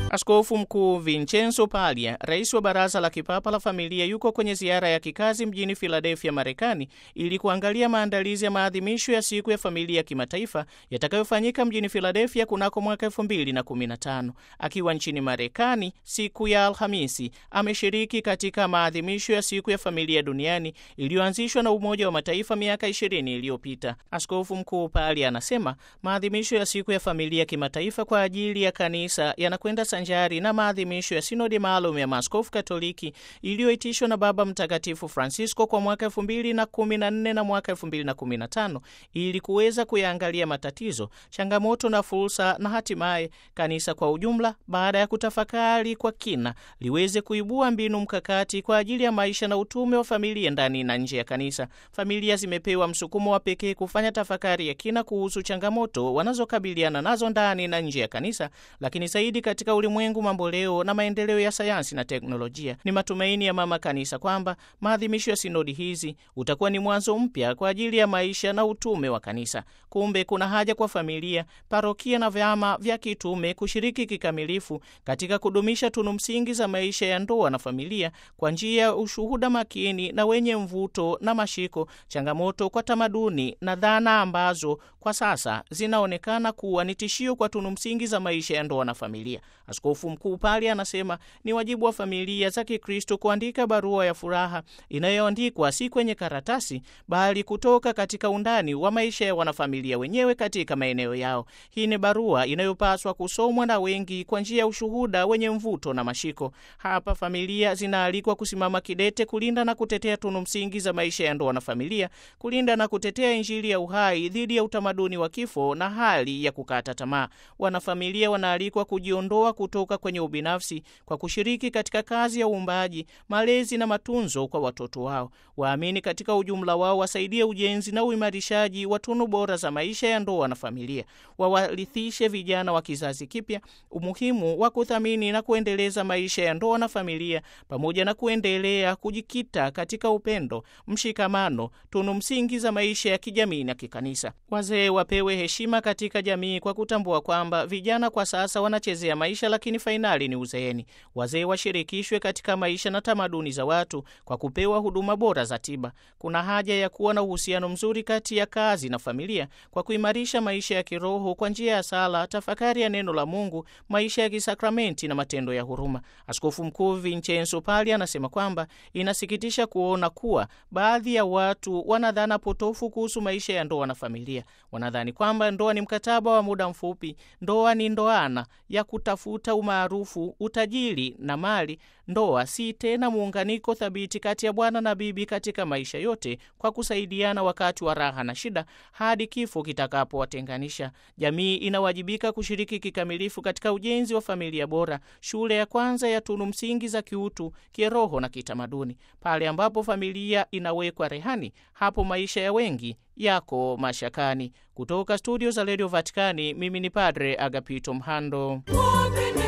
Askofu Mkuu Vincenzo Paglia, rais wa Baraza la Kipapa la Familia, yuko kwenye ziara ya kikazi mjini Philadelphia, Marekani, ili kuangalia maandalizi ya maadhimisho ya siku ya familia ya kimataifa yatakayofanyika mjini Philadelphia kunako mwaka 2015. Akiwa nchini Marekani siku ya Alhamisi, ameshiriki katika maadhimisho ya siku ya familia duniani iliyoanzishwa na Umoja wa Mataifa miaka 20 iliyopita. Askofu Mkuu Paglia anasema maadhimisho ya siku ya familia kimataifa kwa ajili ya kanisa yanakwenda sanjari na maadhimisho ya sinodi maalum ya maaskofu Katoliki iliyoitishwa na Baba Mtakatifu Francisco kwa mwaka 2014 na mwaka 2015 ili kuweza kuyaangalia matatizo, changamoto na fursa, na hatimaye kanisa kwa ujumla, baada ya kutafakari kwa kina, liweze kuibua mbinu mkakati kwa ajili ya maisha na utume wa familia ndani na nje ya kanisa. Familia zimepewa msukumo wa pekee kufanya tafakari ya kina kuhusu changamoto wanazokabiliana nazo ndani na nje ya kanisa, lakini zaidi katika ulimwengu mamboleo na maendeleo ya sayansi na teknolojia. Ni matumaini ya mama kanisa kwamba maadhimisho ya sinodi hizi utakuwa ni mwanzo mpya kwa ajili ya maisha na utume wa kanisa. Kumbe kuna haja kwa familia, parokia na vyama vya kitume kushiriki kikamilifu katika kudumisha tunu msingi za maisha ya ndoa na familia kwa njia ya ushuhuda makini na wenye mvuto na mashiko, changamoto kwa tamaduni na dhana ambazo kwa sasa zinaonekana kuwa ni tishio kwa tunu msingi za maisha ya ndoa na familia. Askofu Mkuu Paglia anasema ni wajibu wa familia za Kikristo kuandika barua ya furaha inayoandikwa si kwenye karatasi, bali kutoka katika undani wa maisha ya wanafamilia wenyewe katika maeneo yao. Hii ni barua inayopaswa kusomwa na wengi kwa njia ya ushuhuda wenye mvuto na mashiko. Hapa familia zinaalikwa kusimama kidete kulinda na kutetea tunu msingi za maisha ya ndoa na familia, kulinda na kutetea Injili ya uhai dhidi ya utamaduni wa kifo na hali ya kukata tamaa. Wanafamilia wanaalikwa kujiondoa kutoka kwenye ubinafsi kwa kushiriki katika kazi ya uumbaji, malezi na matunzo kwa watoto wao. Waamini katika ujumla wao wasaidie ujenzi na uimarishaji wa tunu bora za maisha ya ndoa na familia. Wawalithishe vijana wa kizazi kipya umuhimu wa kuthamini na kuendeleza maisha ya ndoa na familia, pamoja na kuendelea kujikita katika upendo, mshikamano, tunu msingi za maisha ya kijamii na kikanisa. Wazee wapewe heshima katika jamii kwa kutambua kwamba vijana kwa sasa wanachezea maisha, lakini fainali ni uzeeni. Wazee washirikishwe katika maisha na tamaduni za watu kwa kupewa huduma bora za tiba. Kuna haja ya kuwa na uhusiano mzuri kati ya kazi na familia kwa kuimarisha maisha ya kiroho kwa njia ya sala, tafakari ya neno la Mungu, maisha ya kisakramenti na matendo ya huruma. Askofu Mkuu Vincenzo Paglia anasema kwamba inasikitisha kuona kuwa baadhi ya watu wanadhana potofu kuhusu maisha ya ndoa na familia. Wanadhani kwamba ndoa ni mkataba wa muda mfupi, ndoa ni ndoana ya kutafuta umaarufu, utajiri na mali. Ndoa si tena muunganiko thabiti kati ya bwana na bibi katika maisha yote, kwa kusaidiana wakati wa raha na shida, hadi kifo kitakapowatenganisha. Jamii inawajibika kushiriki kikamilifu katika ujenzi wa familia bora, shule ya kwanza ya tunu msingi za kiutu, kiroho na kitamaduni. Pale ambapo familia inawekwa rehani, hapo maisha ya wengi yako mashakani. Kutoka studio za redio Vatikani, mimi ni Padre Agapito Mhando.